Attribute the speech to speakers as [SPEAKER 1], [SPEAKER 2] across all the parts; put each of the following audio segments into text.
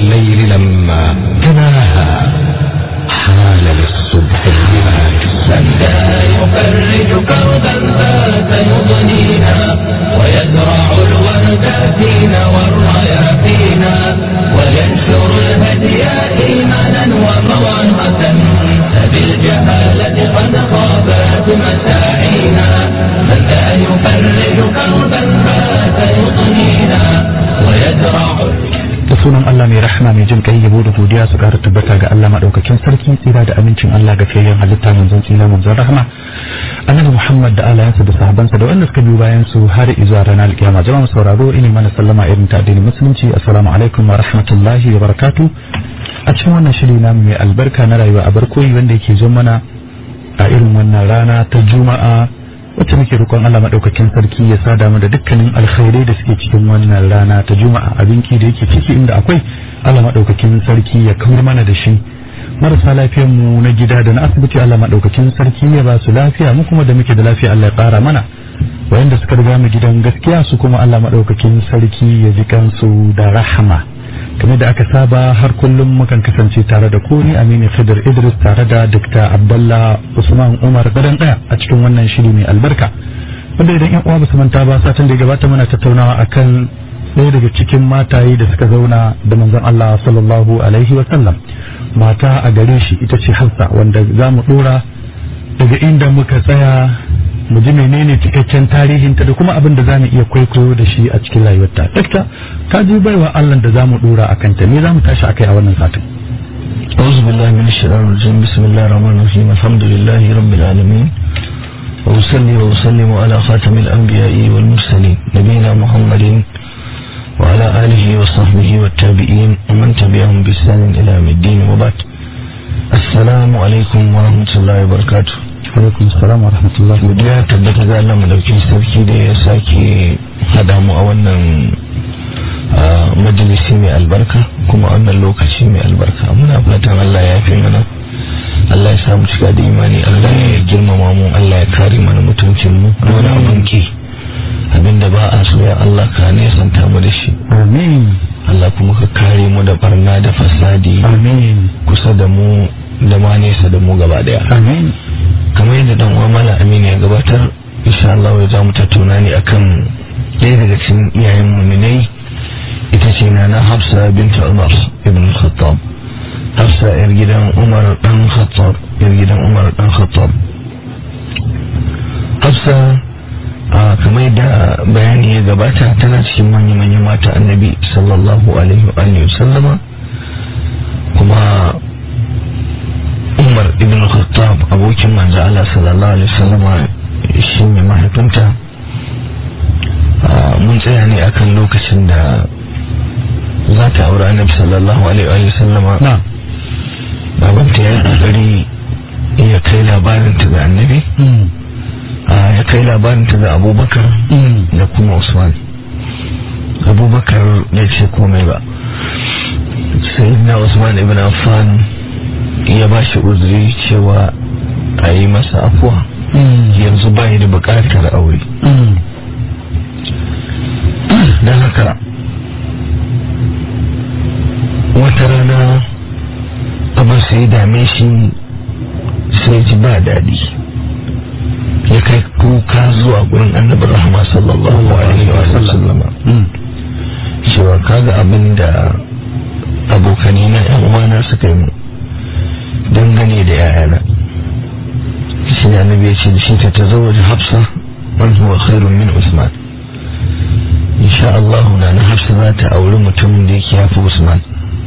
[SPEAKER 1] والليل لما تناهى حال للصبح البلاد
[SPEAKER 2] لا يفرج كربا بات يضنينا ويزرع الورد فينا والرياحينا وينشر الهدي إيمانا وموعظة فبالجهالة قد خابت مساعينا من لا يفرج كربا بات يضنينا ويزرع
[SPEAKER 3] da sunan Allah mai rahama mai jin kai yabo da godiya su ƙara tabbata ga Allah madaukakin sarki tsira da amincin Allah ga fiyayyen halitta manzon tsira manzon rahama annabi Muhammad da alayansa da sahabansa da wanda suka biyo bayan su har izuwa ranar alkiyama jama'a sauraro ina mana sallama irin ta addinin musulunci assalamu alaikum wa rahmatullahi wa barakatuh a cikin wannan shiri namu mai albarka na rayuwa a barkoyi wanda yake zo mana a irin wannan rana ta juma'a wacce muke roƙon Allah madaukakin sarki ya sada mu da dukkanin alkhairai da suke cikin wannan rana ta juma'a abinki da yake ciki inda akwai Allah madaukakin sarki ya kawar mana da shi marasa lafiyar mu na gida da na asibiti Allah madaukakin sarki ya ba su lafiya mu kuma da muke da lafiya Allah ya ƙara mana wayanda suka riga mu gidan gaskiya su kuma Allah madaukakin sarki ya ji kansu da rahama kamar da aka saba har kullum mukan kasance tare da ku ni Aminu Khidir Idris tare da Dr. Abdullah Usman Umar gadan daya a cikin wannan shiri mai albarka wanda idan yan uwa basu manta ba satin da ya gabata muna tattaunawa akan ɗaya daga cikin mataye da suka zauna da manzon Allah sallallahu alaihi wa sallam mata a gare shi ita ce Hafsa wanda za mu dora daga inda muka tsaya mu ji menene cikakken tarihinta da kuma abin da za mu iya kwaikwayo da shi a cikin rayuwarta dakta ka ji baiwa Allah da za mu dora a kanta me za mu tashi akai a wannan satin
[SPEAKER 4] أعوذ بالله من الشيطان الرجيم بسم الله الرحمن الرحيم الحمد لله رب العالمين وأصلي وأسلم على خاتم الأنبياء والمرسلين نبينا محمد وعلى آله وصحبه والتابعين ومن تبعهم بإحسان إلى يوم الدين وبعد السلام عليكم ورحمة الله وبركاته
[SPEAKER 3] alaikum assalam wa rahmatullahi wa
[SPEAKER 4] godiya tabbata ga Allah madaukin sarki da ya sake hada mu a wannan majalisi mai albarka kuma wannan lokaci mai albarka muna fatan Allah ya fi mana Allah ya samu cika da imani Allah ya girmama mu Allah ya kare mana mutuncin mu wani abin ki abinda ba a so ya Allah ka nesanta mu da shi
[SPEAKER 3] amin
[SPEAKER 4] Allah kuma ka kare mu da barna da fasadi
[SPEAKER 3] amin
[SPEAKER 4] kusa da mu da ma nesa da mu gaba daya
[SPEAKER 3] amin
[SPEAKER 4] kamar yadda dan uwa mala aminu ya gabatar insha Allah ya za mu tattauna ne akan ɗaya daga cikin iyayen muminai ita ce na na Hafsa binta Umar ibn Khattab Hafsa yar gidan Umar dan Khattab yar gidan Umar dan Khattab Hafsa a kamar da bayani ya gabata tana cikin manya-manyan mata annabi sallallahu alaihi wa sallama kuma umar ibn khattab abokin manzo Allah sallallahu alaihi wasallam shi ne mahaifinta mun tsaya ne akan lokacin da za ta aure annabi sallallahu alaihi wasallam
[SPEAKER 3] na
[SPEAKER 4] babanta ya yi kokari ya kai labarin ta ga annabi ya kai labarin ta ga abubakar da kuma usman abubakar ya ce komai ba sai na usman ibn affan ya ba shi uzuri cewa a yi masa afuwa yanzu ba da bukatar aure don haka wata rana abin sai dame shi sai ji ba daɗi ya kai kuka zuwa gurin annabin rahama sallallahu alaihi wa sallama cewa kaga abin da abokani na yan uwana suka yi mu dangane da yayana shi ne annabi ya ce da shi ta tazawwaji hafsa man huwa khairun min usman insha Allah na na hafsa za ta auri mutumin da yake yafi usman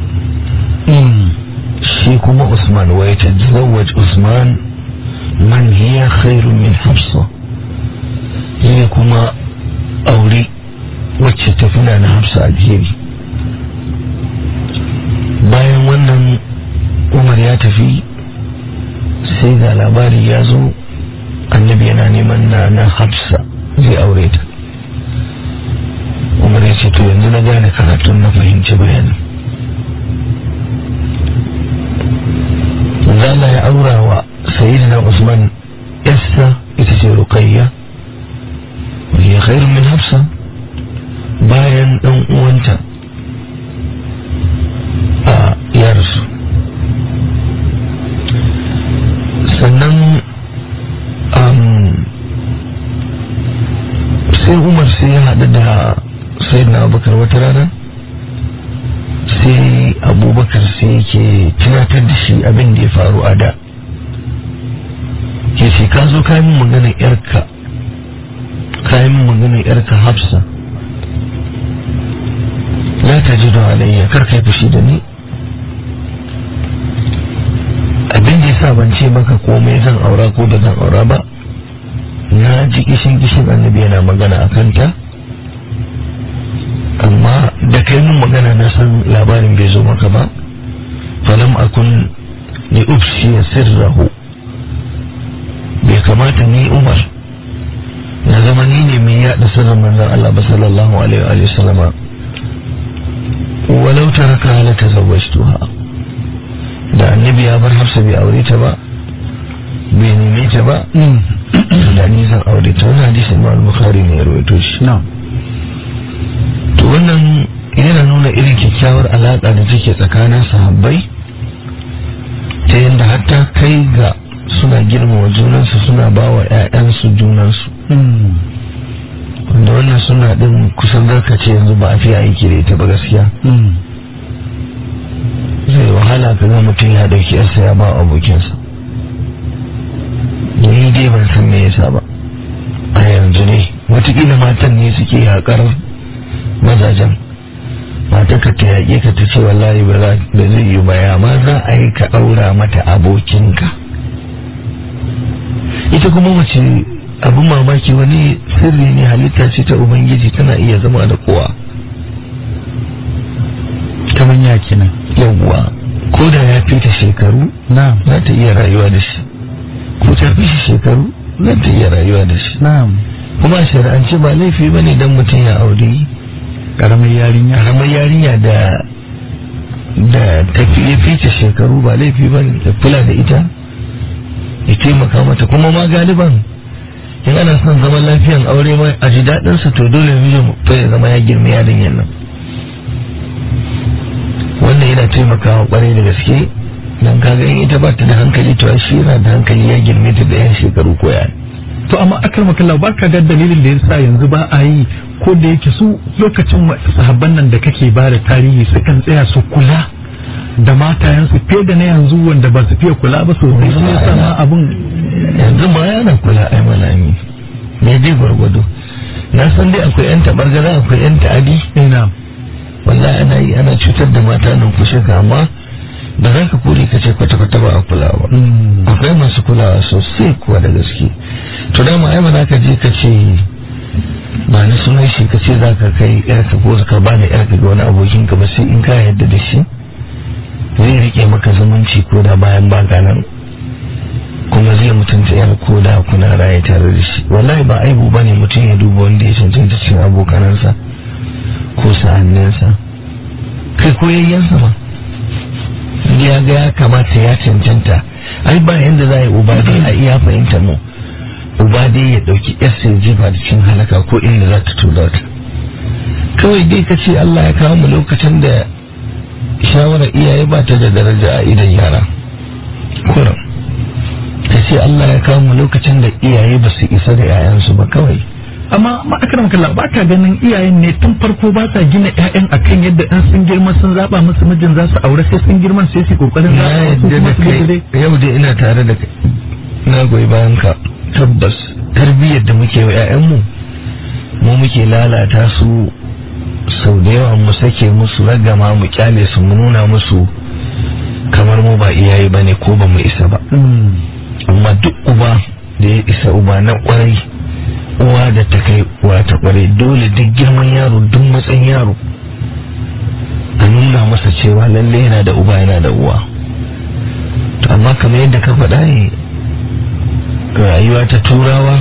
[SPEAKER 4] shi kuma usman wa ya tazawwaj usman man hiya khairun min hafsa ya kuma auri wacce tafi na na hafsa alheri bayan wannan umar ya tafi sai ga labari ya zo annabi yana neman na na hafsa zai aure ta umar ya ce to yanzu na gane karatun na fahimci bayanin zala ya aura wa sayyidina usman yasta ita ce ruqayya وهي خير من حفصة bayan ɗan uwanta abubakar wata rana sai abubakar sai yake tunatar da shi abin da ya faru a da ke ce ka zo kayan min maganar yarka kayan min maganar yarka hafsa la ta ji da alayya kar kai fushi da ni abin da yasa ban ce maka komai zan aura ko da zan aura ba na ji kishin kishin annabi yana magana a kanta amma da kai mun magana na san labarin bai zo maka ba falam akun ni ufshi sirrahu bai kamata ni umar na zama ni ne mai yada sirrin manzon Allah ba sallallahu alaihi wa sallama walau taraka la tazawwajtuha da annabi ya bar hafsa bai aure ta ba bai neme ta ba da ni zan aure ta wannan hadisin Imam Bukhari ne ya rawaito shi
[SPEAKER 3] na'am
[SPEAKER 4] to wannan yana nuna irin kyakkyawar alaƙa da take tsakanin sahabbai ta yadda hatta kai ga suna girmama junansu suna ba wa 'ya'yansu junansu wanda wannan suna ɗin kusan zarka ce yanzu ba a fi aiki da ita ba gaskiya zai wahala ka ga mutum ya ɗauki yarsa ya ba abokinsa ni dai ban san me yasa ba a yanzu ne watakila matan ne suke yaƙar mazajen mata ka ta yaƙe ka ta ce wallahi ba zai yi ba ya ma za a yi ka ɗaura mata abokinka ita kuma mace abin mamaki wani sirri ne halitta ce ta ubangiji tana iya zama da kowa
[SPEAKER 3] kamar ya kenan
[SPEAKER 4] yawwa ko da ya fi ta shekaru
[SPEAKER 3] na'am
[SPEAKER 4] za ta iya rayuwa da shi ko ta fi shi shekaru za ta iya rayuwa da shi
[SPEAKER 3] na'am
[SPEAKER 4] kuma a shari'ance ba laifi ba ne don mutum ya aure
[SPEAKER 3] karamar yarinya
[SPEAKER 4] karamar yarinya da da tafi ya fice shekaru ba laifi ba ne da kula da ita ya taimaka mata kuma ma galiban in ana son zaman lafiyan aure ma a ji daɗinsa to dole mijin fa ya zama ya girma yarinyan nan wannan yana taimakawa kwarai da gaske dan kaga in ita ba ta da hankali to shi yana da hankali ya girme ta da yan shekaru ko ya
[SPEAKER 3] to amma akar makalla ba ka ga dalilin da yasa yanzu ba a yi ko da yake su lokacin sahabban nan da kake ba da tarihi sukan tsaya su kula da matayensu fiye da na yanzu wanda ba su fiye kula ba sosai shi ne sama abun
[SPEAKER 4] yanzu ma yana kula ai malami me dai gwargwado na san dai akwai yan tabargaza akwai yan ta'adi
[SPEAKER 3] ina
[SPEAKER 4] wallahi ana yi ana cutar da mata nan kushe ka amma da za ka kore ka ce kwata-kwata ba a kulawa akwai masu kulawa sosai kuwa da gaske to dama ai ba za ka je ka ce ba na sunan shi ka ce za ka kai yarka ko ka ba da yarka ga wani abokin ka ba sai in ka yarda da shi zai rike maka zumunci ko da bayan baka nan kuma zai mutunta yar ko da kuna raye tare da shi wallahi ba aibu bane mutum ya duba wanda ya cancanta cikin abokanansa ko sa'anninsa kai ko yayyansa ma ya ga ya kamata ya cancanta ai ba yanda za a yi uba dai a iya fahimta mu uba dai ya dauki yarsa ya jefa da cikin halaka ko inda za ta tura ta kawai dai ka ce Allah ya kawo mu lokacin da shawarar iyaye ba ta da daraja a idan yara kuran ka ce Allah ya kawo mu lokacin da iyaye ba su isa da 'ya'yansu ba kawai
[SPEAKER 3] amma ma'akarar kalla ba ka ganin iyayen ne tun farko ba sa gina ƴaƴan akan yadda in sun girma sun zaba musu mijin za su aure sai sun girman sai su kokarin
[SPEAKER 4] na
[SPEAKER 3] zaɓa su
[SPEAKER 4] yadda
[SPEAKER 3] kuma
[SPEAKER 4] da
[SPEAKER 3] su
[SPEAKER 4] kai
[SPEAKER 3] dai
[SPEAKER 4] yau dai ina tare da kai na goyi bayan ka tabbas tarbiyyar da muke wa 'ya'yanmu mu muke lalata su sau da yawa mu sake musu ragama mu kyale su mu nuna musu kamar mu ba iyaye ba ne ko ba mu isa ba amma duk uba da ya isa uba na kwarai uwa da ta kai uwa ta kwarai dole duk girman yaro duk matsayin yaro a nuna masa cewa lalle yana da uba yana da uwa to amma kamar yadda ka faɗa ne rayuwa ta turawa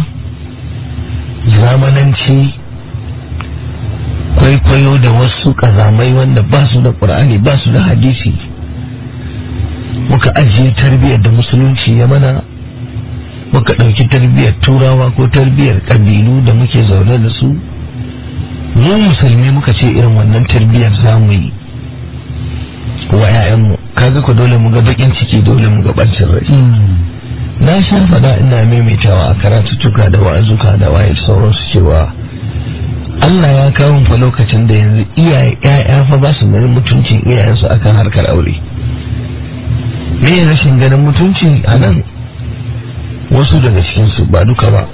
[SPEAKER 4] zamananci kwaikwayo da wasu ƙazamai wanda ba su da ƙur'ani ba su da hadisi muka ajiye tarbiyyar da musulunci ya mana muka ɗauki tarbiyyar turawa ko tarbiyyar ƙabilu da muke zaune da su mu musulmi muka ce irin wannan tarbiyyar za mu yi wa 'ya'yanmu kaga ku dole mu ga bakin ciki dole mu ga ɓancin rai na sha faɗa ina maimaitawa a karatuttuka da wa'azuka da waye sauransu cewa Allah ya kawo fa lokacin da yanzu iyaye ƴaƴa fa ba su ganin mutuncin iyayensu akan harkar aure me rashin ganin mutunci a nan wasu daga cikinsu ba duka ba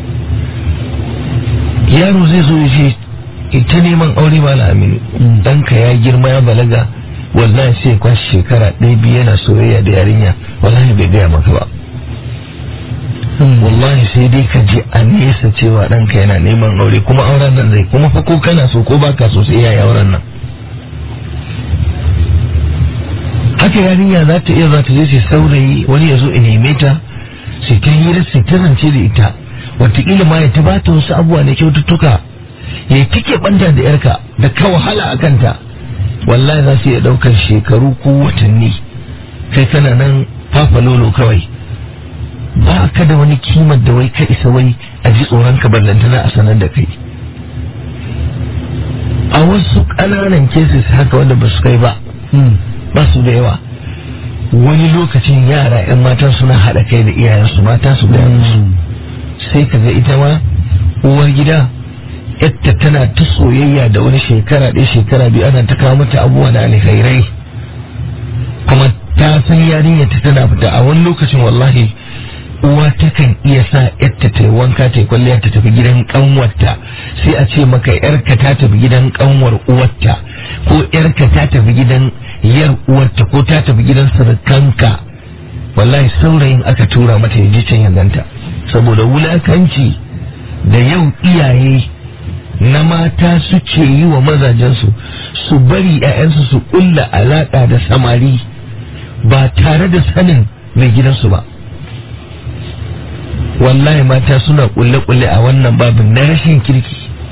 [SPEAKER 4] yaro zai zo ya ce ita neman aure ba aminu ɗanka ya girma ya balaga wallahi sai ya kwashe shekara ɗaya biyu yana soyayya da yarinya wallahi bai gaya maka ba wallahi sai dai ka ji a nesa cewa ɗanka yana neman aure kuma auren nan zai kuma fa ko kana so ko baka so sai yayi auren nan haka yarinya za ta iya za ta je sai saurayi wani ya zo in neme ta sai ta hira sai ta zance da ita wataƙila ma ya ta bata wasu abubuwa na kyaututtuka ya kike banta da yarka da ka wahala a kanta wallahi za su iya ɗaukar shekaru ko watanni kai kana nan fafa lolo kawai ba ka da wani kimar da wai ka isa wai a ji tsoron ka ballantana a sanar da kai a wasu ƙananan cases haka wanda ba su kai ba ba su da yawa wani lokacin yara 'yan matan suna haɗa kai da iyayensu mata su gaya musu sai ka ga ita ma uwar gida yadda tana ta soyayya da wani shekara ɗaya shekara biyu ana ta kawo mata abubuwa da alkhairai kuma ta san yarinya ta tana fita a wani lokacin wallahi uwa takan iya sa yadda ta yi wanka ta yi kwalliya ta tafi gidan kanwarta sai a ce maka yarka ta tafi gidan kanwar uwarta ko yarka ta tafi gidan yar uwarta ko ta tafi gidan surukanka wallahi saurayin aka tura mata yaji can ya ganta saboda wulakanci da yau iyaye na mata suke yi wa mazajensu su bari 'ya'yansu su kulla alaka da samari ba tare da sanin mai gidansu ba wallahi mata suna kulle-kulle a wannan babin na rashin kirki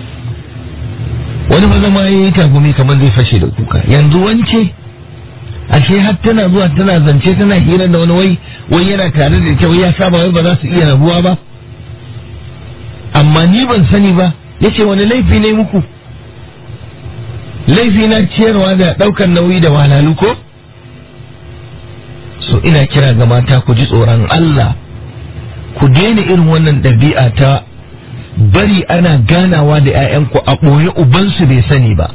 [SPEAKER 4] wani maza ma yi tagumi kamar zai fashe da kuka yanzu wance ashe har tana zuwa tana zance tana hira da wani wai wai yana tare da ita wai ya saba wai ba za su iya rabuwa ba amma ni ban sani ba yace wani laifi ne muku laifi na ciyarwa da daukar nauyi da walalu ko so ina kira ga mata ku ji tsoron Allah ku daina irin wannan ɗabi'a ta bari ana ganawa da 'ya'yanku a ɓoye ubansu bai sani ba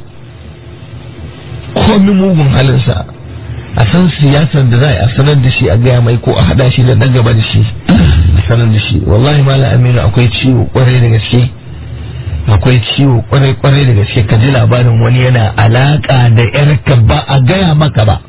[SPEAKER 4] komi mugun halinsa a san siyasar da za a sanar da shi a gaya mai ko a haɗa shi da ɗan gaba da shi a sanar da shi wallahi mala aminu akwai ciwo kwarai da gaske akwai ciwo kwarai kwarai da gaske ka ji labarin wani yana alaka da yarka ba a gaya maka ba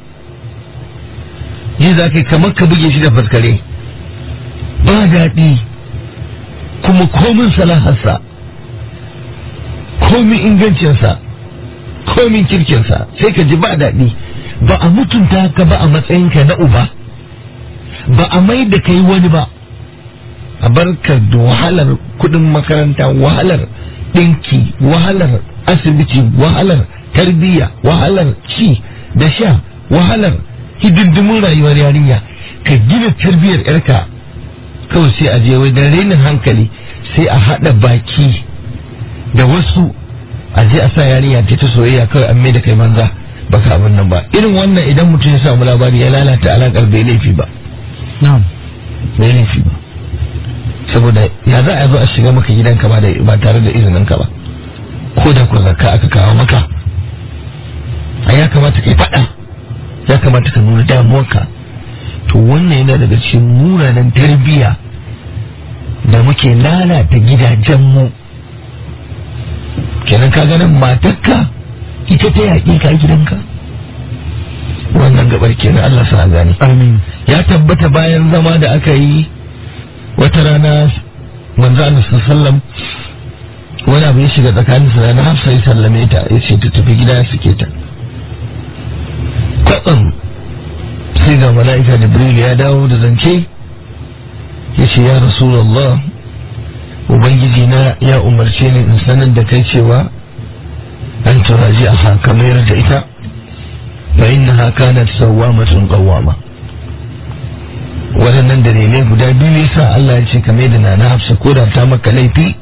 [SPEAKER 4] yi za ka kamar ka buge shi da faskare ba daɗi kuma komin salaharsa komin ingancinsa komin kirkinsa sai ka ji ba daɗi ba a mutunta ka ba a matsayinka na uba ba a mai da kai wani ba a barka da wahalar kudin makaranta wahalar ɗinki wahalar asibiti wahalar tarbiyya wahalar ci da sha wahalar hidindimin rayuwar yarinya ka gina tarbiyyar yarka kawai sai a je da renin hankali sai a haɗa baki da wasu a je a sa yarinya ta ta soyayya kawai an da kai manza baka abin nan ba irin wannan idan mutum ya samu labari ya lalata alakar bai laifi ba bai laifi ba saboda ya za a zo a shiga maka gidanka ba ba tare da izinin ka ba ko da ko zakka aka kawo maka a ya kamata kai faɗa ya kamata ka nuna damuwarka to wannan yana daga cikin munanan tarbiyya da muke lalata gidajenmu kenan ka ganin matarka ita ta yaƙi ka gidanka wannan gabar kenan Allah sa gani
[SPEAKER 3] amin
[SPEAKER 4] ya tabbata bayan zama da aka yi wata rana manzo Allah sallam wani abu ya shiga tsakanin sa na Hafsa ya sallame ta ya ce ta tafi gida ya suke ta kwatsam sai ga mala'ika Jibril ya dawo da zance ya ce ya Rasulullah ubangiji na ya umarce ni in sanar da kai cewa an turaji a haka mayar da ita fa innaha kanat sawwamatun qawwama waɗannan dalilai guda biyu yasa Allah ya ce kame da nana hafsa ko da ta maka laifi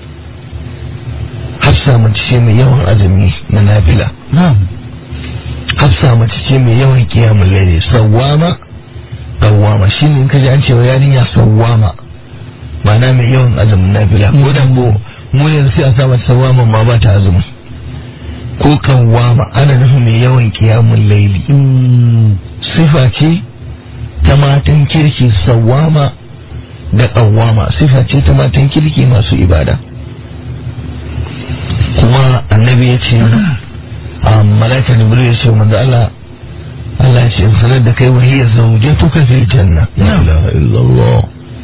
[SPEAKER 4] hafsa mace ce mai yawan azumi na nafila hafsa mace ce mai yawan kiyamun laili sawwama qawwama shine in kaji an cewa yarinya sawwama ma'ana mai yawan azumin nafila ko da ko mu yanzu sai a sa mata sawama ma ba ta azumi ko kawwama ana nufin mai yawan kiyamun laili sifa ce ta matan kirki sawama da kawwama sifa ce ta matan kirki masu ibada kuma annabi ya ce a malaka jibril ya ce manzo Allah Allah ya ce in sanar da kai wahiyya zawjatuka fil janna la ilaha illallah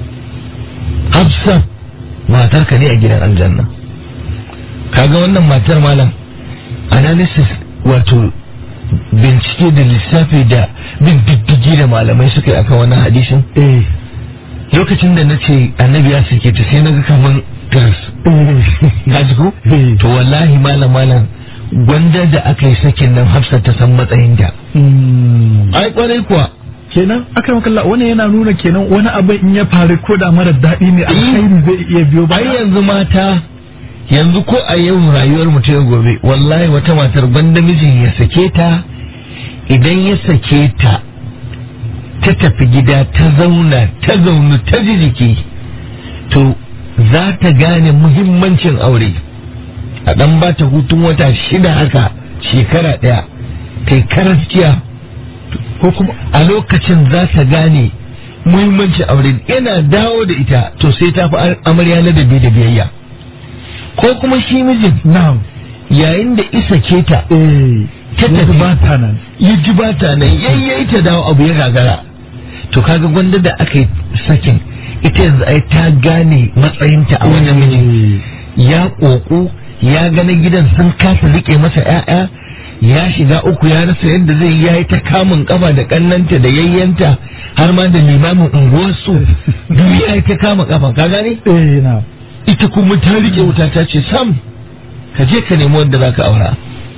[SPEAKER 4] Hafsa matar ka ne a gidan aljanna kaga wannan matar malam analysis wato bincike da lissafi da bin diddigi da malamai suka yi akan wannan hadisin lokacin da na ce annabi ya sake ta sai na ga kaman tirs ka ji ko to wallahi malam malam gwanda da aka yi sakin nan hafsa ta san matsayin ta ai kwarai kuwa
[SPEAKER 3] kenan aka makalla wani yana nuna kenan wani abin in ya faru ko da mara daɗi ne alkhairi zai iya biyo
[SPEAKER 4] ai
[SPEAKER 3] baya
[SPEAKER 4] yanzu mata yanzu ko a yau rayuwar mutum ya gobe wallahi wata matar banda mijin ya sake ta idan ya sake ta ta tafi gida ta zauna ta zaunu ta ji jiki to za ta gane muhimmancin aure a dan ba ta hutun wata shida haka shekara ɗaya kai karantiya
[SPEAKER 3] ko kuma
[SPEAKER 4] a lokacin za ta gane muhimmancin aure yana dawo da ita to sai ta fi amarya ladabi da biyayya ko kuma shi mijin
[SPEAKER 3] na'am
[SPEAKER 4] yayin da isa ke ta
[SPEAKER 3] eh
[SPEAKER 4] ta
[SPEAKER 3] yanzu
[SPEAKER 4] tafi
[SPEAKER 3] ba ta nan
[SPEAKER 4] ya ji ba ta nan yayyai ta dawo abu ya gagara to kaga gwanda da aka yi sakin ita yanzu ai ta gane matsayinta a wajen mijin ya ƙoƙo ya gane gidan sun kasa rike masa ƴaƴa ya shiga uku ya rasa yadda zai ya yi ta kamun kafa da kannanta da yayyanta har ma da limamin unguwarsu duk ya yi ta kama kafa ka gane
[SPEAKER 3] eh na
[SPEAKER 4] ita kuma ta rike wuta ta ce sam ka je ka nemi wanda zaka aura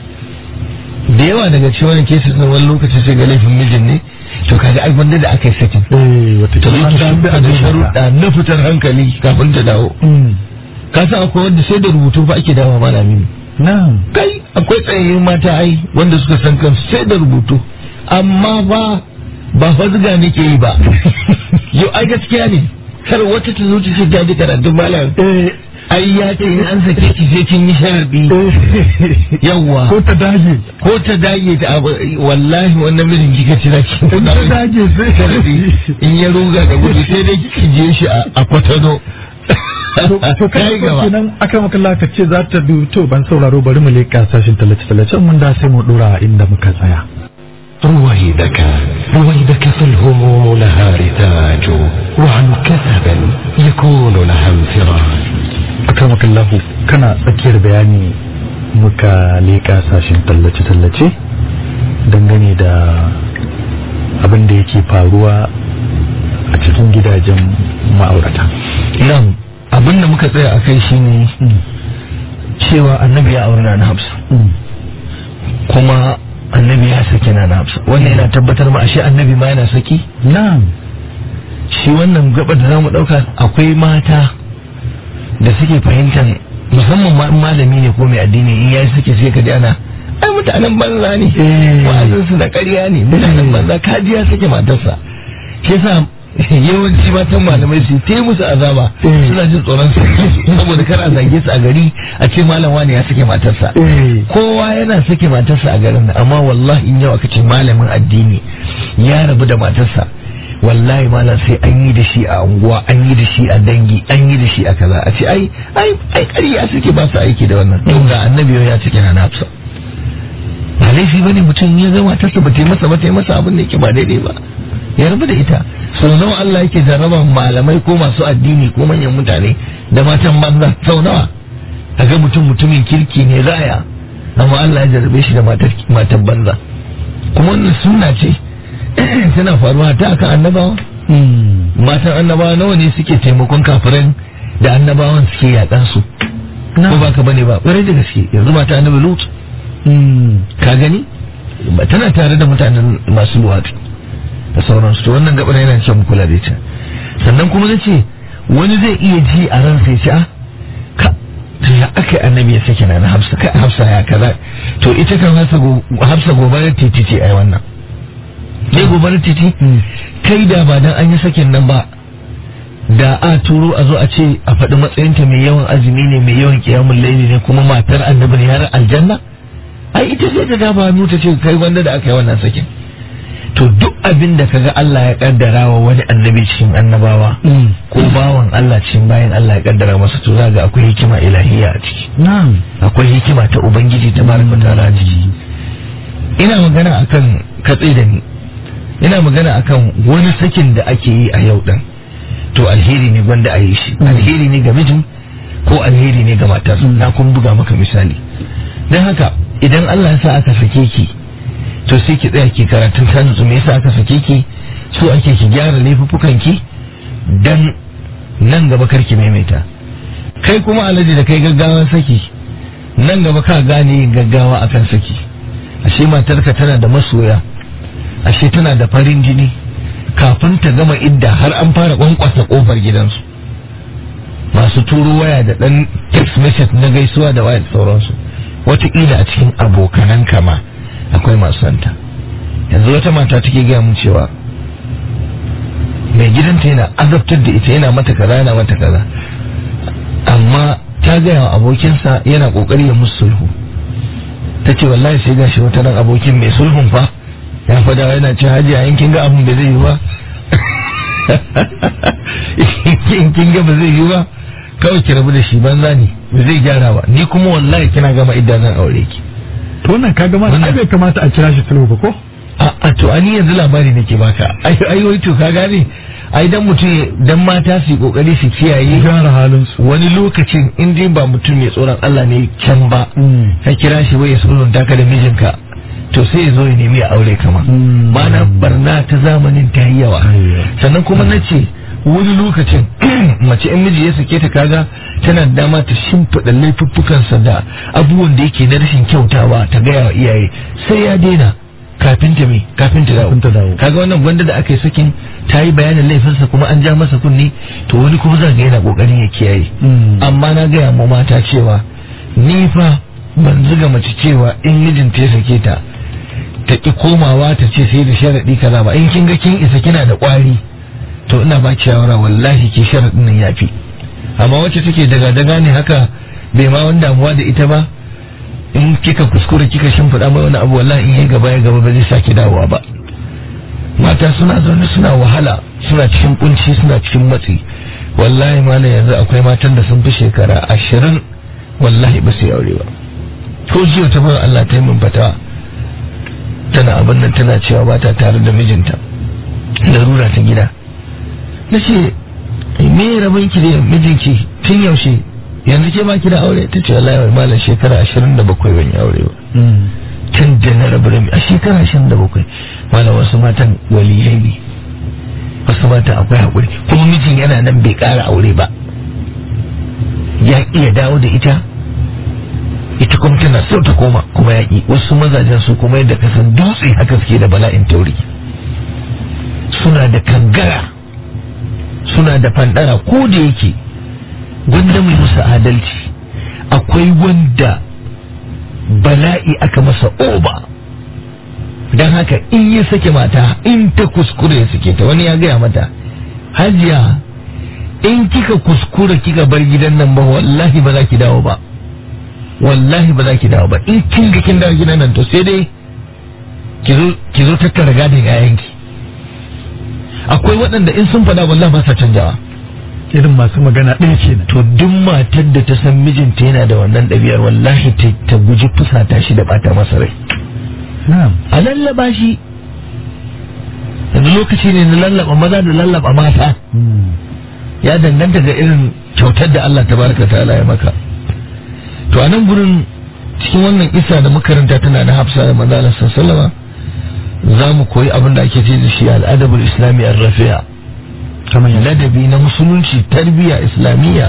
[SPEAKER 4] da yawa daga cikin wani kesa sun wani lokaci sai ga laifin mijin ne to kaga ai wanda da aka yi sakin
[SPEAKER 3] eh wata
[SPEAKER 4] to
[SPEAKER 3] kuma
[SPEAKER 4] ita
[SPEAKER 3] an
[SPEAKER 4] da
[SPEAKER 3] da abin
[SPEAKER 4] sharuɗa na fitar hankali kafin ta dawo ka san akwai wanda sai da rubutu fa ake dawo malami ne
[SPEAKER 3] na'am
[SPEAKER 4] kai akwai tsayayyun mata ai wanda suka san kansu sai da rubutu amma ba ba fa zuga ne ke yi ba yau ai gaskiya ne kar wata ta zo ta ce ta ji karatun malam
[SPEAKER 3] eh
[SPEAKER 4] ai ya ce in an sake ki sai kin yi sharadi yawwa
[SPEAKER 3] ko ta dage
[SPEAKER 4] ko ta dage ta abu wallahi wannan mijin kika ci zaki
[SPEAKER 3] in ta dage sai
[SPEAKER 4] sharadi in ya ruga da gudu sai dai ki je shi a a kwatano
[SPEAKER 3] to to kai
[SPEAKER 4] kai
[SPEAKER 3] ko
[SPEAKER 4] gaba
[SPEAKER 3] kenan aka makalla ka ce za ta bi to ban sauraro bari mu leka sashin tallace tallace mun da sai mu dora inda muka tsaya
[SPEAKER 1] رويدك رويدك فالهموم لها رتاج وعن كثب يكون لها انفراج
[SPEAKER 3] aka makallahu kana tsakiyar bayani muka leka sashin tallace tallace dangane da abin da yake faruwa a cikin gidajen ma'aurata
[SPEAKER 4] nan abin da muka tsaya a kai shine cewa annabi ya aure na hafsa kuma annabi ya saki na hafsa wannan yana tabbatar ma ashe annabi ma yana saki
[SPEAKER 3] na'am
[SPEAKER 4] shi wannan gaba da zamu dauka akwai mata da suke fahimtar musamman ma in malami ne ko mai addini in yayi suke sai ka ji ana ai mutanen banza ne
[SPEAKER 3] Eh.
[SPEAKER 4] wa'azin su na ƙarya ne mutanen banza kaji ya sake matarsa shi yasa yawanci matan malamai su ta musu azaba
[SPEAKER 3] Eh.
[SPEAKER 4] suna jin tsoron su saboda kar a zage su a gari a ce malam wani ya sake matarsa
[SPEAKER 3] eh
[SPEAKER 4] kowa yana sake matarsa a garin nan amma wallahi in yau aka ce malamin addini ya rabu da matarsa wallahi malam sai an yi da shi a unguwa an yi da shi a dangi an yi da shi a kaza a ce ai ai ai ƙarya suke ba su aiki da wannan to ga annabi ya cike na nafsa ba laifi bane mutum ya ga matarsa ba ta yi masa ba ta yi masa abin da yake ba daidai ba ya rabu da ita sau nawa Allah yake jarraba malamai ko masu addini ko manyan mutane da matan banza sau nawa kaga mutum mutumin kirki ne raya amma Allah ya jarrabe shi da matar matan banza kuma wannan sunna ce tana faruwa ta akan annabawa matan annabawa nawa ne suke taimakon kafiran da annabawan suke yaƙan su ko ba ka bane ba ƙwarai da gaske yanzu mata annabi lut ka gani ba tana tare da mutanen masu luwatu da sauransu to wannan gabar yana cewa mu kula da ita sannan kuma nace wani zai iya ji a ran sai ce ah ka to ya aka annabi ya sake na hafsa kai hafsa ya kaza to ita kan hafsa go hafsa gobarar titi ce ai wannan ne gobarar titi kai da ba dan an yi sakin nan ba da a turo a zo a ce a faɗi matsayinta mai yawan azumi ne mai yawan kiyamun laili ne kuma matar annabi ne har aljanna ai ita sai ta dafa hannu ta ce kai wanda da aka yi wannan sakin to duk abin da kaga Allah ya kaddara wa wani annabi cikin annabawa ko bawan Allah cikin bayan Allah ya kaddara masa to za ga akwai hikima ilahiyya a ciki
[SPEAKER 3] na'am
[SPEAKER 4] akwai hikima ta ubangiji ta baraka ta'ala a ciki ina magana akan katse da ni ina magana akan wani sakin da ake yi a yau din to alheri ne gwanda a yi shi alheri ne ga mijin ko alheri ne ga matar na kun buga maka misali don haka idan Allah ya sa aka sake ki to sai ki tsaya ki karatun ta nutsu me yasa aka sake ki so ake ki gyara laifuffukan ki dan nan gaba kar ki maimaita kai kuma alaji da kai gaggawan saki nan gaba ka gane yin gaggawa akan saki ashe matarka tana da masoya ashe tana da farin jini kafin ta gama idda har an fara kwankwasa kofar gidansu masu turo waya da dan text message na gaisuwa da waya da sauransu wataƙila a cikin abokanan kama akwai masu santa yanzu wata mata take gaya mun cewa mai gidanta yana azabtar da ita yana mata kaza yana mata kaza amma ta gaya wa abokinsa yana kokari ya musu sulhu ta ce wallahi sai gashi wata nan abokin mai sulhun fa ya fada yana ce haji a yankin ga abin da zai yi ba in kin ga ba zai yi ba kawai ki rabu da shi banza ne ba zai gyara ba ni kuma wallahi kina gama idda zan aure ki
[SPEAKER 3] to wannan kaga ma ai bai kamata a kira shi sulhu ba ko
[SPEAKER 4] a a to ani yanzu labari nake baka ai ai wai to ka gane ai dan mutum dan mata su yi kokari su kiyaye
[SPEAKER 3] gyara halin su
[SPEAKER 4] wani lokacin in dai ba mutum mai tsoron Allah ne can ba ka kira shi wai ya sulhunta ka da mijinka to sai ya zo ya nemi ya aure kama mana barna ta zamanin ta yi yawa sannan kuma na ce wani lokacin mace in miji ya sake ta kaga tana da dama ta shimfiɗa laifuffukansa da abubuwan da yake na rashin kyautawa ta gaya wa iyaye sai ya daina kafin ta me kafin ta dawo
[SPEAKER 3] Kafin ta dawo.
[SPEAKER 4] kaga wannan gwanda da aka yi sakin ta yi bayanin laifinsa kuma an ja masa kunni to wani kuma za ga yana kokarin ya kiyaye amma na gaya mu mata cewa ni fa ban zuga mace cewa in mijinta ya sake ta ta ki komawa ta ce sai da sharaɗi kaza ba in kin ga kin isa kina da ƙwari to ina ba ki shawara wallahi ki sharaɗin nan yafi amma wacce take daga daga ne haka bai ma wani damuwa da ita ba in kika kuskure kika shimfiɗa mai wani abu wallahi in yi gaba ya gaba ba zai sake dawowa ba mata suna zaune suna wahala suna cikin kunci suna cikin matsi wallahi malam yanzu akwai matan da sun fi shekara ashirin wallahi ba su yi aure ba ko jiya ta bar Allah ta yi min fatawa tana abin nan tana cewa ba ta tare da mijinta larura ta gida na ce me rabin ki da mijinki tun yaushe yanzu ke ba ki da aure ta ce wallahi malam shekara ashirin da bakwai ban yi aure ba tun da na rabu da a shekara ashirin da bakwai malam wasu matan waliyai ne wasu matan akwai haƙuri kuma mijin yana nan bai ƙara aure ba ya iya dawo da ita ita kuma tana so ta koma kuma ya ƙi wasu mazajen su kuma yadda ka san dutse haka suke da bala'in tauri suna da kangara suna da fandara ko da yake gwanda mai musu adalci akwai wanda bala'i aka masa oba don haka in ya sake mata in ta kuskure ya sake ta wani ya gaya mata hajiya in kika kuskura kika bar gidan nan ba wallahi ba za ki dawo ba wallahi ba za ki dawo ba in kin ga kin dawo gidan nan to sai dai ki zo tattara gadin yayanki akwai waɗanda in sun faɗa wallahi ba sa canjawa
[SPEAKER 3] irin masu magana ɗaya kenan
[SPEAKER 4] to duk matar da ta san mijinta yana da wannan ɗabi'ar wallahi ta ta guji fusata shi da bata masa rai
[SPEAKER 3] na'am
[SPEAKER 4] a lallaba shi yanzu lokaci ne na lallaba maza da lallaba mata ya danganta ga irin kyautar da Allah tabaraka ta'ala ya maka to a nan gurin cikin wannan isa da makaranta tana da hafsa da manzo Allah sallallahu za mu koyi abin da ake ce da shi al'adabul islami ar-rafi'a
[SPEAKER 3] kamar yadda
[SPEAKER 4] ladabi na musulunci tarbiyya islamiyya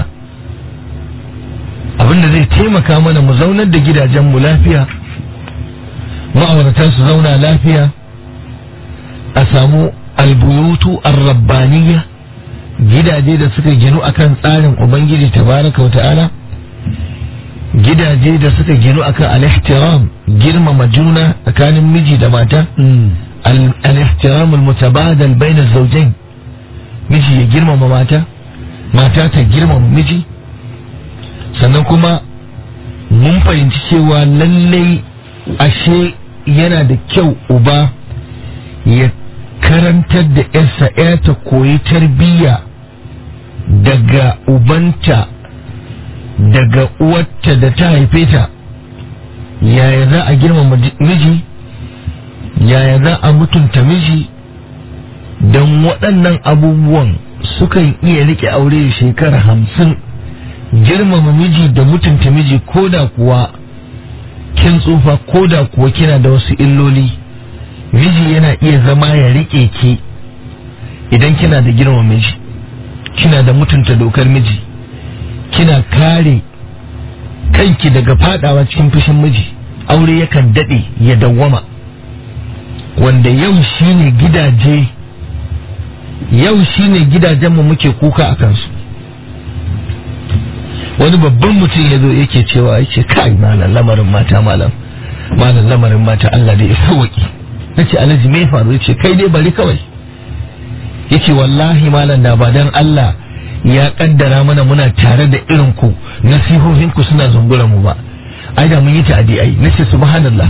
[SPEAKER 4] abin da zai taimaka mana mu zaunar da gidajenmu lafiya ma'auratan su zauna lafiya a samu albuyutu ar-rabbaniyya gidaje da suka ginu akan tsarin ubangiji tabaraka wa ta'ala gidaje da suka ginu akan al-ihtiram girmama juna tsakanin miji da mata al-ihtiram al-mutabadal bayna az-zawjayn miji ya girmama mata mata ta girmama miji sannan kuma mun fahimci cewa lallai ashe yana da kyau uba ya karantar da yarsa ya ta koyi tarbiyya daga ubanta daga uwarta da ta haife ta yaya za a girmama miji yaya za a mutunta miji don waɗannan abubuwan sukan iya rike aure shekara hamsin girmama miji da mutunta miji ko da kuwa kin tsufa ko da kuwa kina da wasu illoli miji yana iya zama ya rike ki idan kina da girmama miji kina da mutunta dokar miji kina kare kanki daga fadawa cikin fushin miji aure yakan dade ya dawwama wanda yau shine gidaje yau shine gidajenmu muke kuka a kansu wani babban mutum ya zo yake cewa yake kai malam lamarin mata malam malam lamarin mata Allah dai ya sauki nace alhaji me faru yace kai dai bari kawai yace wallahi malam da ba dan Allah ya kaddara mana muna tare da irin ku nasihohin ku suna zungura mu ba ai da mun yi ta'adi ai nace subhanallah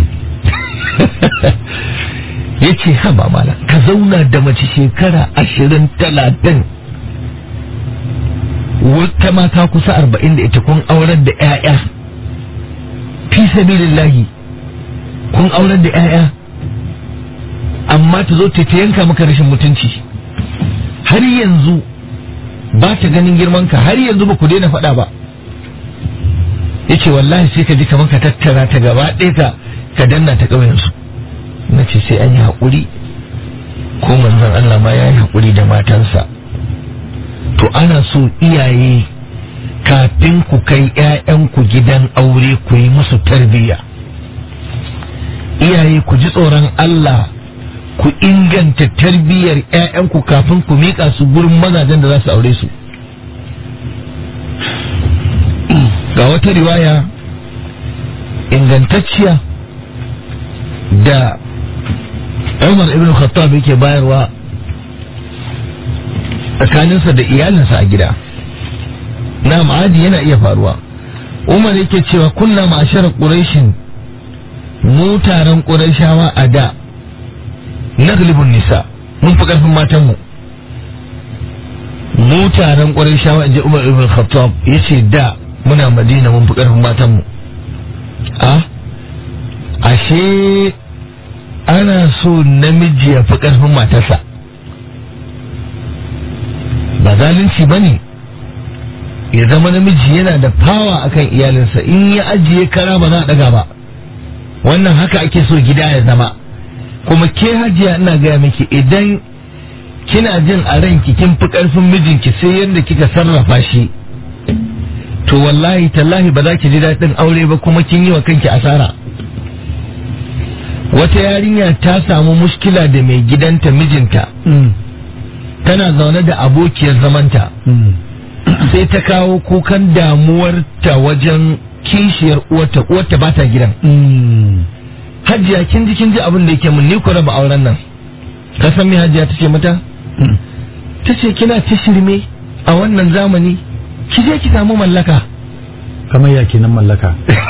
[SPEAKER 4] yace ha ba malam ka zauna da mace shekara ashirin talatin wata mata kusa arba'in da ita kun aurar da 'ya'ya fi sabilillahi kun aurar da 'ya'ya amma ta zo ta yanka maka rashin mutunci har yanzu ba ta ganin girmanka har yanzu ba ku daina faɗa ba ya ce wallahi sai ka ji kamar ka tattara ta gaba ɗaya ka ka danna ta ƙauyensu na ce sai an yi haƙuri ko manzon Allah ma ya yi haƙuri da matansa to ana so iyaye kafin ku kai ‘ya'yanku gidan aure ku yi musu tarbiyya iyaye ku ji tsoron Allah ku inganta tarbiyyar ‘ya'yanku kafin ku miƙa su gurin mazajen da za su aure su ga wata riwaya ingantacciya da Umar ibn Khattab yake bayarwa tsakaninsa da iyalinsa a gida na ma'adi yana iya faruwa umar yake cewa kunna ma'asharar ƙurashin mu taron ƙurashawa a da naglibun nisa mun fi ƙarfin matanmu mu taron ƙurashawa in ji umar ibn khattab ya ce da muna madina mun fi ƙarfin matanmu a ashe ana so namiji ya fi ƙarfin matarsa ba zalunci ba ne ya zama namiji yana da fawa akan iyalinsa in ya ajiye kara ba za a daga ba wannan haka ake so gida ya zama kuma ke hajiya ina gaya miki idan kina jin a ranki kin fi karfin mijinki sai yadda kika sarrafa shi to wallahi tallahi ba za ki ji daɗin aure ba kuma kin yi wa kanki asara wata yarinya ta samu mushkila da mai gidanta mijinta tana zaune da abokiyar zamanta sai ta kawo kukan damuwarta wajen kishiyar uwarta uwarta ba ta gidan hajiya kin ji kin ji abin da yake mun ni ku raba auren nan ka san me hajiya tace mata tace kina ta shirme a wannan zamani ki je ki samu mallaka
[SPEAKER 3] kamar ya kenan mallaka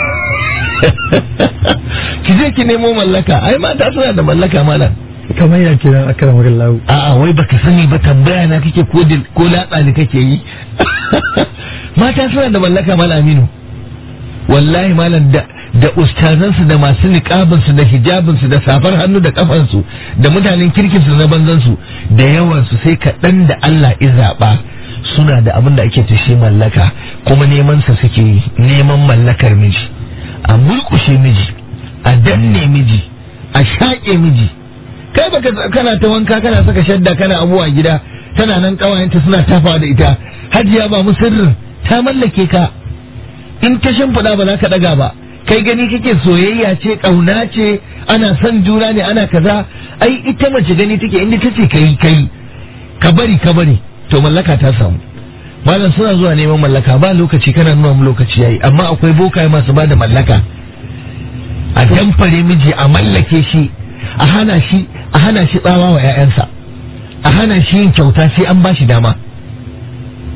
[SPEAKER 4] ki je ki nemo mallaka ai mata suna da mallaka malam
[SPEAKER 3] kamar ya kenan akramar Allah
[SPEAKER 4] a'a wai baka sani ba tambaya na kake ko ko latsa ne kake yi mata suna da mallaka malam Aminu wallahi malam da da ustazansu da masu niƙabinsu da hijabinsu da safar hannu da kafansu da mutanen kirkinsu na banzansu da yawansu sai kaɗan da Allah ya zaɓa suna da abin da ake tushe mallaka kuma neman sa suke yi neman mallakar miji a mulkushe miji a danne miji a shaƙe miji kai baka kana ta wanka kana saka shadda kana abuwa gida tana nan kawayenta suna tafawa da ita hajiya ba mu sirrin ta mallake ka in ta shimfiɗa ba za ka ɗaga ba kai gani kake soyayya ce ƙauna ce ana son juna ne ana kaza ai ita mace gani take inda ta ce kai kai ka bari ka bari to mallaka ta samu malam suna zuwa neman mallaka ba lokaci kana nuna mu lokaci yayi amma akwai bokaye masu ba da mallaka a damfare miji a mallake shi a hana shi a hana shi tsawa wa 'ya'yansa a hana shi yin kyauta sai an ba shi dama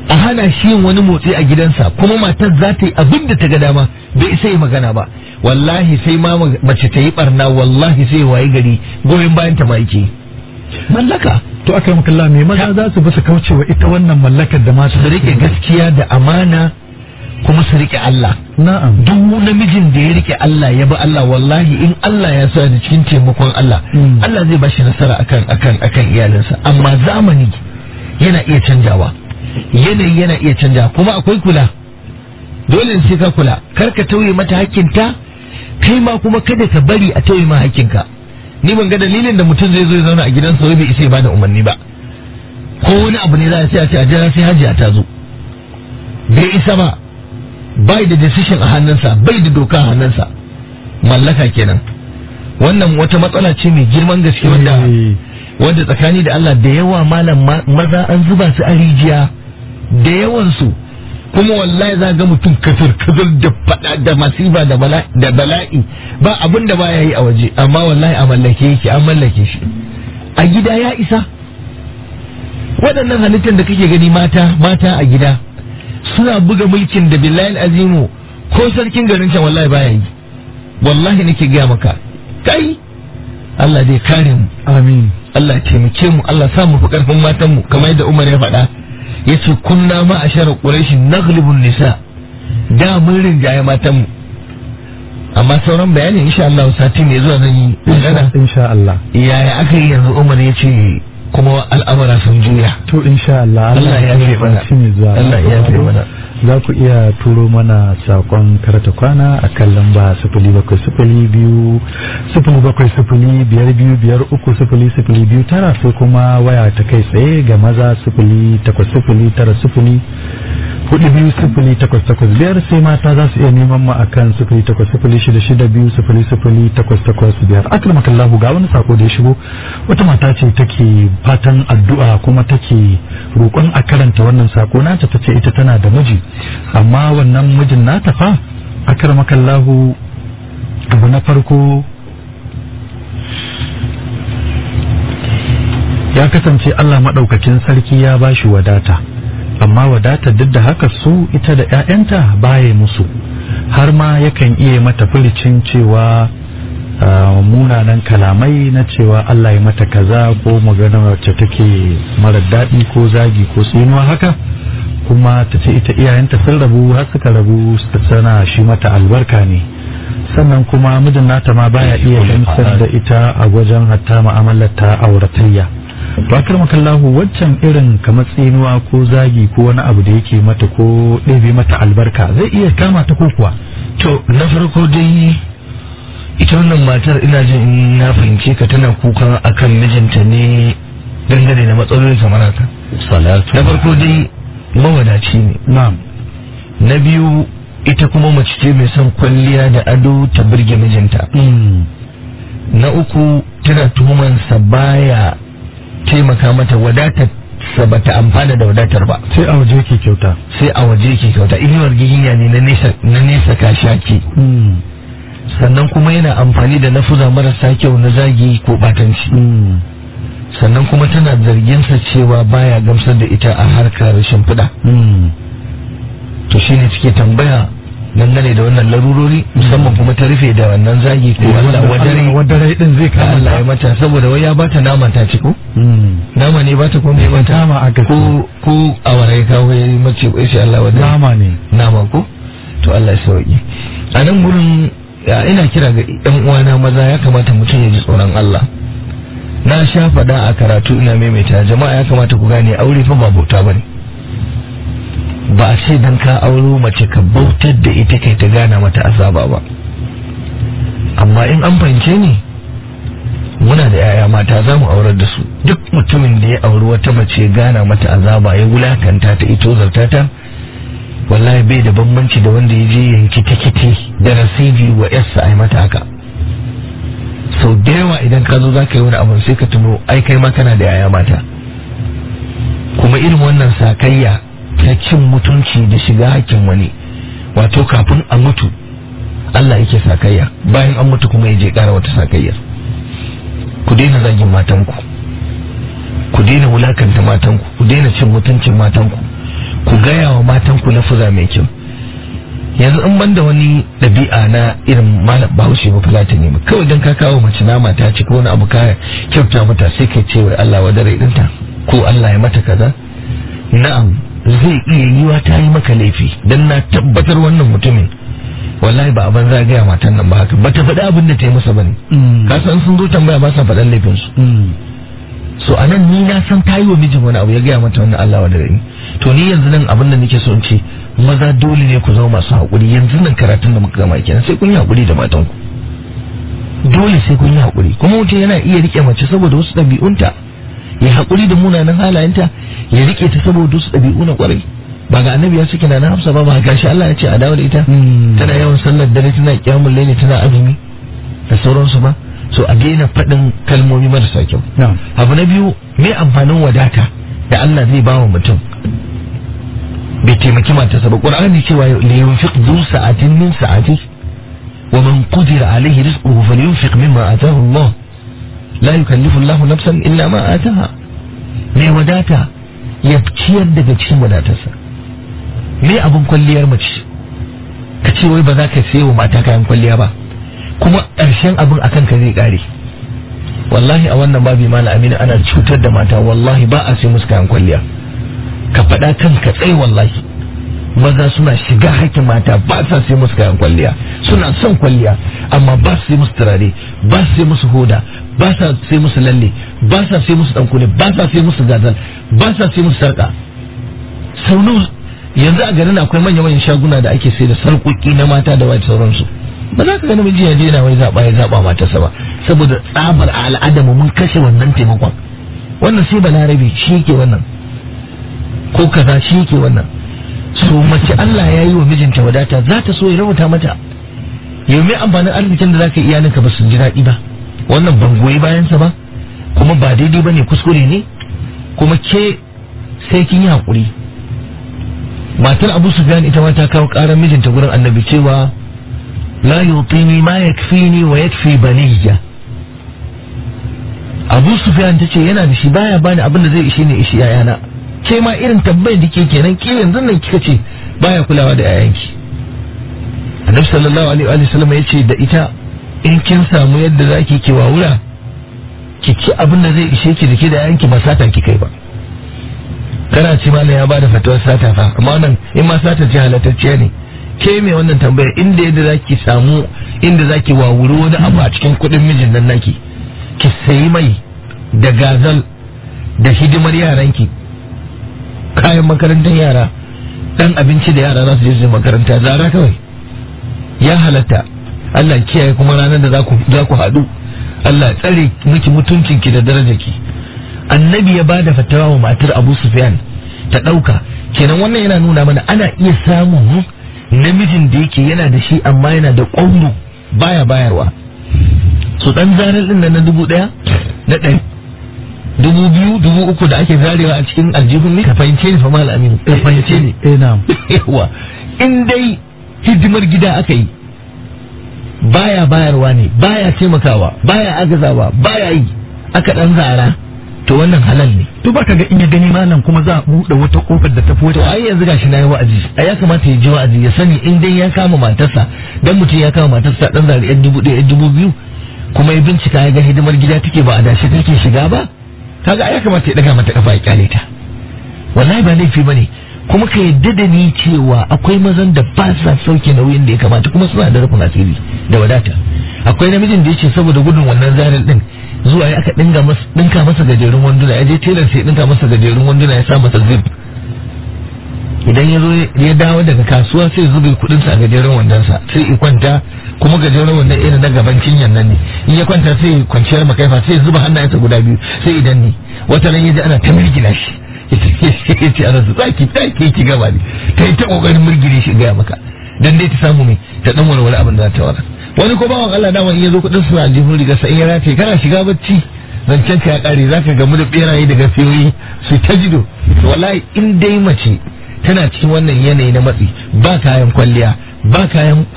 [SPEAKER 4] a hana shi yin wani motsi a gidansa kuma matar za ta yi abin da ta ga dama bai isa yi magana ba wallahi sai ma mace ta yi barna wallahi sai wayi gari goyon bayan ta ma yake mallaka
[SPEAKER 3] to aka yi makalla me maza za su bi su kaucewa ita wannan mallakar da mata
[SPEAKER 4] su rike gaskiya da amana kuma su rike Allah
[SPEAKER 3] na'am
[SPEAKER 4] duk namijin da ya rike Allah ya bi Allah wallahi in Allah ya sa da cikin taimakon Allah
[SPEAKER 3] Mm.
[SPEAKER 4] Allah zai bashi nasara akan akan akan iyalinsa amma zamani yana iya canjawa yanayi yana iya canjawa kuma akwai kula dole sai ka kula kar ka tauye mata hakkinta kai ma kuma kada ka bari a tauye ma hakkinka ni ban ga dalilin da mutum zai zo ya zauna a gidansa wai bai isa ya bada umarni ba ko wani abu ne za a sai a ce a jira sai hajiya ta zo bai isa ba bai da decision a hannunsa bai da doka a hannunsa mallaka kenan wannan wata matsala ce mai girman gaske wanda
[SPEAKER 3] Eh,
[SPEAKER 4] wanda tsakani da Allah da yawa malam ma- maza an zuba su a rijiya da yawan su kuma wallahi za ga mutum kafir kafir da fada da masiba da bala'i da bala'i ba abin da baya yi a waje amma wallahi a mallake yake an mallake shi a gida ya isa waɗannan halittar da kake gani mata mata a gida suna buga mulkin da billahi azimu ko sarkin garin can wallahi baya yi wallahi nake gaya maka kai Allah dai kare mu
[SPEAKER 3] amin
[SPEAKER 4] Allah ya taimake mu Allah sa mu fi karfin matan mu kamar yadda Umar ya faɗa yace kunna ma ashara quraish naglibun nisa da mun rinjaye matan mu amma sauran bayani insha Allah sati ne zuwa zan yi magana
[SPEAKER 3] insha Allah
[SPEAKER 4] yaya aka yi yanzu Umar ya ce kuma al'amura sun juya
[SPEAKER 3] to insha Allah
[SPEAKER 4] Allah ya yafe mana.
[SPEAKER 3] shi ne zuwa
[SPEAKER 4] Allah ya yafe mana.
[SPEAKER 3] za ku iya turo mana sakon karata kwana a kan lamba sifili bakwai sifili biyu sifili bakwai sifili biyar biyu biyar uku sifili sifili biyu tara sai kuma waya ta kai tsaye ga maza sifili takwas sifili tara sifili hudu biyu sifili takwas takwas biyar sai mata za su iya neman mu akan sifili takwas sifili shida shida biyu sifili sifili takwas takwas biyar akramakallahu ga wani sako da ya shigo wata mata ce take fatan addu'a kuma take roƙon a karanta wannan sako nata tace ita tana da miji amma wannan mijin nata fa akramakallahu abu na farko ya kasance Allah maɗaukakin sarki ya bashi wadata amma wadata duk da haka su ita da 'ya'yanta baya musu har ma yakan iya mata furicin cewa ah, munanan kalamai na cewa Allah ya mata kaza ko magana wacce take mara daɗi ko zagi ko tsinuwa haka kuma ta ce ita iyayenta sun rabu har suka rabu sana shi mata albarka ne sannan kuma mijin nata ma baya iya gamsar da ita a wajen hatta mu'amalar ta auratayya to akar makallahu waccan irin kamar tsinuwa ko zagi ko wani abu da yake mata ko ɗebe mata albarka zai iya kama ta ko kuwa
[SPEAKER 4] to na farko dai ita wannan matar ina jin in na fahimce ka tana kuka akan mijinta ne dangane da matsaloli kamar haka
[SPEAKER 1] salatu
[SPEAKER 4] na farko dai mawadaci ne
[SPEAKER 3] na'am
[SPEAKER 4] na biyu ita kuma mace ce mai son kwalliya da ado ta birge mijinta na uku tana tuhumansa baya taimaka mata wadatar sa bata amfana da wadatar ba
[SPEAKER 3] sai a waje ke kyauta
[SPEAKER 4] sai a waje ke kyauta inuwar giginya ne na nesa na nesa kashaki sannan kuma yana amfani da nafuza marasa kyau na zagi ko batanci sannan kuma tana zarginsa cewa baya gamsar da ita a harkar shimfiɗa to shine take tambaya dangane da wannan larurori musamman kuma ta rufe da wannan zagi ko Allah wadare
[SPEAKER 3] wadare din zai
[SPEAKER 4] ka
[SPEAKER 3] kama
[SPEAKER 4] Allah ya mata saboda wai ya bata nama ta ci ko nama ne bata ko me bata
[SPEAKER 3] Nama aka ce.
[SPEAKER 4] ko ko awara ya kawo ya yi mace ko sai Allah wadare
[SPEAKER 3] nama ne
[SPEAKER 4] nama ko to Allah ya sauki a nan gurin ya, ina kira ga ɗan uwana maza ya kamata mutum ya ji tsoron Allah na sha faɗa a karatu ina maimaita jama'a ya kamata ku gane aure fa ba bauta bane ba a ce dan ka auro mace ka bautar da ita kai ta gana mata azaba ba amma in an fahimce ni muna da yaya mata za mu aurar da su duk mutumin da ya auri wata mace gana mata azaba ya wulakanta ta ito zarta ta wallahi bai da bambanci da wanda ya je yanki tikiti da rasidi wa yarsa a yi mata haka sau da yawa idan ka zo za ka yi wani abu sai ka tuno ai kai ma kana da yaya mata kuma irin wannan sakayya ta cin mutunci da shiga hakkin wani wato kafin a mutu Allah yake sakayya bayan an mutu kuma ya je kara wata sakayya ku daina zagin matanku ku daina wulakanta matanku ku daina cin mutuncin matanku ku ku gaya wa matan ku lafuza mai kyau yanzu in banda wani ɗabi'a na irin malam bahaushe ba fulatani ba kawai don ka kawo mace nama ta ci ko wani abu ka kyauta mata sai kai ce wai Allah wa dare ɗinta ko Allah ya mata kaza na'am zai iya yiwa ta yi maka laifi dan na tabbatar wannan mutumin wallahi ba abin za gaya matan nan ba haka ba ta faɗi abin da ta yi masa bane ka san sun zo tambaya ba sa faɗan laifin su so anan ni na san ta yi wa mijin wani abu ya gaya mata wannan Allah wa dare to ni yanzu nan abin da nake so in ce maza dole ne ku zama masu haƙuri yanzu nan karatun da muka gama kenan sai kun yi haƙuri da matan ku dole sai kun yi haƙuri kuma mutum yana iya rike mace saboda wasu ɗabi'unta ya haƙuri da munanan halayenta ya rike ta saboda wasu ɗabi'u na ƙwarai ba ga annabi ya suke na hafsa ba ba gashi Allah ya ce a dawo da ita tana yawan sallar dare tana kiyamul laili tana azumi da sauransu ba so a daina faɗin kalmomi marasa kyau abu na biyu me amfanin wadata da Allah zai ba wa mutum bai taimaki matarsa ba qur'ani cewa li yunfiq du sa'atin min sa'ati wa man qudira alayhi rizquhu falyunfiq mimma ataahu Allah la yukallifu Allah nafsan illa ma ataha mai wadata ya ciyar daga cikin wadatarsa me abin kwalliyar mace ka ce wai ba za ka sayo mata kayan kwalliya ba kuma ƙarshen abin akan ka zai ƙare wallahi a wannan babi mala amina ana cutar da mata wallahi ba a sai musu kayan kwalliya ka faɗa kanka tsaye wallahi maza suna shiga hakkin mata ba sa sai musu kayan kwalliya suna son kwalliya amma ba su sai musu turare ba su sai musu hoda ba sa sai musu lalle ba sa sai musu dankule ba sa sai musu gazal ba sa sai musu sarka sau yanzu a garin akwai manya-manyan shaguna da ake sai da sarƙoƙi na mata da wai sauransu ba za ka ga namiji ya je na wai zaɓa ya zaɓa matarsa ba saboda tsabar a al'adamu mun kashe wannan taimakon wannan sai balarabe shi ke wannan ko kaza shi ke wannan so mace Allah ya yi wa mijinta wadata za ta so ya rubuta mata yau mai amfanin arzikin da za ka iyalinka ba su ji daɗi ba wannan ban goyi bayansa ba kuma ba daidai ba ne kuskure ne kuma ke sai kin yi haƙuri matar abu sufyan ita ma ta kawo ƙarar mijinta gurin annabi cewa la yutini ma yakfini wa yakfi baniyya abu sufyan ta ce yana da shi baya bani abin da zai ishe ne ishi yayana ke ma irin tambayar da ke kenan ke yanzu nan kika ce baya kulawa da yayanki annabi sallallahu alaihi wa sallam ya ce da ita in kin samu yadda zaki ki wawura ki ci abin da zai ishe ki da ke da yayanki ba sata ki kai ba kana ci malam ya bada fatawar sata fa amma nan in ma sata ce halattacciya ne ke mai wannan tambayar inda yadda zaki samu inda zaki wawuri wani abu a cikin kuɗin mijin nan naki ki sayi mai da gazal da hidimar yaranki kayan makarantar yara dan abinci da yara za su je su makaranta zara kawai ya halatta Allah kiyaye kuma ranar da za ku haɗu Allah tsare miki mutuncinki da darajarki annabi ya bada fatawa wa matar Abu Sufyan ta ɗauka kenan wannan yana nuna mana ana iya samun namijin da yake yana da shi amma yana da ƙwauro baya bayarwa su dan zarar din na dubu ɗaya na ɗari dubu biyu dubu uku da ake zarewa a cikin aljihun ne ka fahimce ni fa mal aminu ka fahimce ni
[SPEAKER 3] eh na'am
[SPEAKER 4] yawa in dai hidimar gida aka yi baya bayarwa ne baya taimakawa baya agazawa baya yi aka dan zara to wannan halal ne
[SPEAKER 3] to baka ga in ya gani malam kuma za a buɗe wata kofar da ta fi
[SPEAKER 4] to
[SPEAKER 3] wata
[SPEAKER 4] ai yanzu gashi na yi wa'azi a ya kamata ya ji wa'azi ya sani in dai ya kama matarsa dan mutum ya kama matarsa dan zari yan dubu ɗaya yan dubu biyu kuma ya bincika ya ga hidimar gida take ba a dashi take shiga ba kaga ai ya kamata ya daga mata kafa ya kyale ta wallahi ba laifi bane kuma ka yadda da ni cewa akwai mazan da ba sa sauke nauyin da ya kamata kuma suna da rufin asiri da wadata akwai namijin da yace saboda gudun wannan zarin din zuwa ya aka dinga masa dinka masa gajerun wanduna ya je tailor sai dinka masa gajerun wanduna ya sa masa zip idan ya zo ya dawo daga kasuwa sai zube kudin sa a gajeren wandonsa sai ya kwanta kuma gajeren wandon irin na gaban cinyan nan ne in ya kwanta sai ya kwanciyar makaifa sai ya zuba hannayensa guda biyu sai idan ne wata ran ya ji ana ta mirgina shi ya ce ana su tsaki tsaki ki gaba ne ta yi ta kokarin mirgine shi gaya maka dan dai ta samu mai ta dan walwala abin da za ta wara wani ko bawan Allah dama in ya zo kudin su a jihun riga sai in ya rataye kana shiga bacci zancen ka ya kare zaka gamu da beraye da gafiyoyi su ta jido to wallahi in dai mace tana cikin wannan yanayi na matsi ba kayan kwalliya ba kayan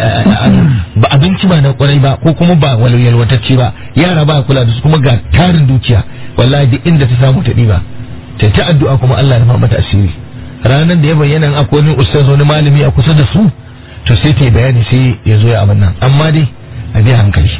[SPEAKER 4] ba abinci ba na kwarai ba ko kuma ba yalwatacce ba yara ba kula da su kuma ga tarin dukiya wallahi duk inda ta samu ta ɗiba ta ta addu'a kuma Allah ya rufa mata asiri ranar da ya bayyana akwai wani ustaz wani malami a kusa da su to sai ta yi bayani sai ya zo ya abin nan amma dai a bi hankali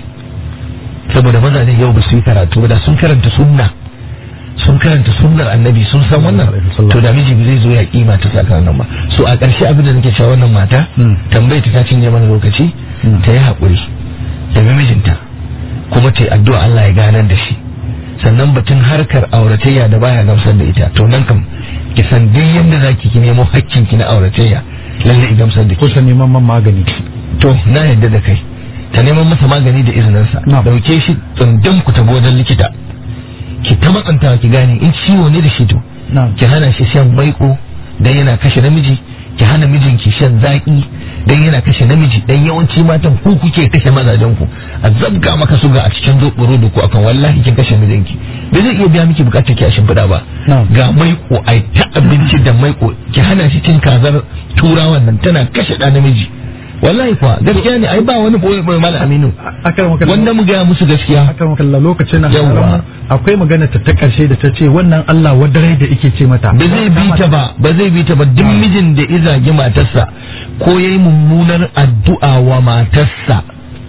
[SPEAKER 4] saboda mazaje yau ba su yi karatu ba da sun karanta sunna sun karanta sunnar annabi sun san wannan to da miji zai zo ya kima ta tsakanin ba so a ƙarshe abin da nake cewa wannan mata tambayar ta cinye mana lokaci ta yi haƙuri da mijinta kuma ta yi addu'a Allah ya ganar da shi sannan batun harkar auratayya da baya gamsar da ita to nan kam ki san duk yadda zaki ki nemo hakkin ki na auratayya lalle i gamsar da
[SPEAKER 3] ko
[SPEAKER 4] ki
[SPEAKER 3] ta neman man magani
[SPEAKER 4] to na yadda da kai ta neman masa magani da izininsa
[SPEAKER 3] Na.
[SPEAKER 4] dauke shi tsundum ku tafi wajen likita ki ta matsantawa ki gane in ciwo ne da shi to
[SPEAKER 3] na'am
[SPEAKER 4] ki hana shi shan maiko dan yana kashe namiji ki hana mijinki shan zaki dan yana kashe namiji dan yawanci matan ku kuke kashe mazajen ku a zabga maka suga a cikin zoboro da ku akan wallahi kin kashe mijinki bai zai iya biya miki bukatar ki a shimfiɗa ba
[SPEAKER 3] Na'am.
[SPEAKER 4] ga maiko ai ta abinci da maiko ki hana shi cin kazar turawan nan tana kashe ɗa namiji wallahi kuwa gaskiya ne ai ba wani boye boye malam aminu
[SPEAKER 3] akan makalla
[SPEAKER 4] wanda mu gaya musu gaskiya
[SPEAKER 3] akan makalla lokacin nan
[SPEAKER 4] Yawwa.
[SPEAKER 3] akwai magana ta ta karshe da ta ce wannan Allah wadarai da yake ce mata
[SPEAKER 4] ba zai bi ta ba ba zai bi ta ba duk mijin da ya zagi matarsa ko yayi mummunar addu'a wa matarsa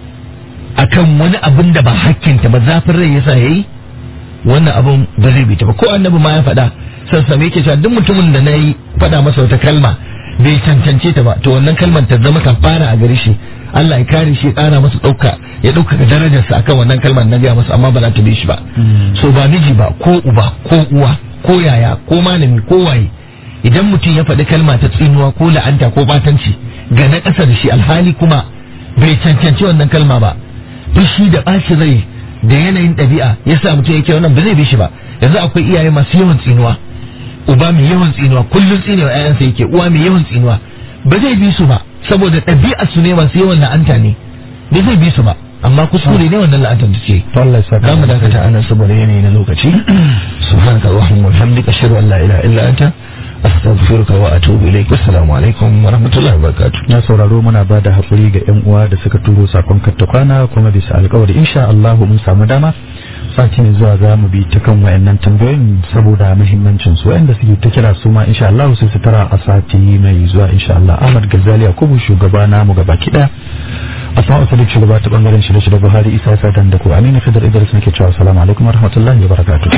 [SPEAKER 4] akan wani abin da ba hakkinta ba zafin rai yasa yayi wannan abin ba zai bi ta ba ko annabi ma ya faɗa sassame yake cewa duk mutumin da na yi faɗa masa wata kalma bai cancance ta ba to wannan kalmar ta zama kafara a gare shi Allah ya kare shi ya ƙara masa ɗauka ya ɗaukaka darajarsa akan wannan kalmar na gaya masa amma ba za ta bi shi ba so ba miji ba ko uba ko uwa ko yaya ko malami ko waye idan mutum ya faɗi kalma ta tsinuwa ko la'anta ko batanci ga na ƙasa da shi alhali kuma bai cancanci wannan kalma ba fushi da ɓaci rai da yanayin ɗabi'a ya sa mutum yake wannan ba zai bi shi ba yanzu akwai iyaye masu yawan tsinuwa uba mai yawan tsinuwa kullum tsinewa ƴaƴansa yake uwa mai yawan tsinuwa ba zai bi su ba saboda ɗabi'ar su ne masu yawan la'anta ne ba zai bi su ba amma kuskure ne wannan la'antar da ce
[SPEAKER 3] to Allah ya saka
[SPEAKER 4] za mu dakata a nan saboda yanayi na lokaci subhanaka allahumma wa bihamdika ashhadu an la ilaha illa anta astaghfiruka wa atubu ilaik assalamu alaikum wa rahmatullahi wa barakatuh
[SPEAKER 3] na sauraro muna ba da haƙuri ga 'yan uwa da suka turo sakon katta kwana kuma bisa alkawari insha Allah mun samu dama sati ne zuwa za mu bi ta kan wayannan tambayoyin saboda muhimmancin su wayanda suke ta kira su ma insha Allah sai su tara a sati mai zuwa insha Allah Ahmad Ghazali Yakubu shugaba namu gaba kida Asma'u Sadiq shugaba ta bangaren shirye shirye Buhari Isa Sadan da ku Aminu Fidar Idris nake cewa assalamu alaikum warahmatullahi wabarakatuh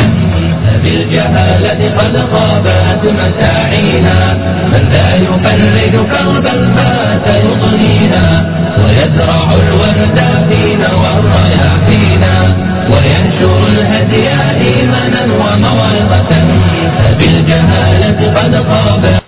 [SPEAKER 2] بالجهالة قد خابت مساعينا من ذا يفرج كربا بات يضنينا ويزرع الورد فينا والرياحينا وينشر الهدي إيمانا وموعظة فبالجهالة قد خابت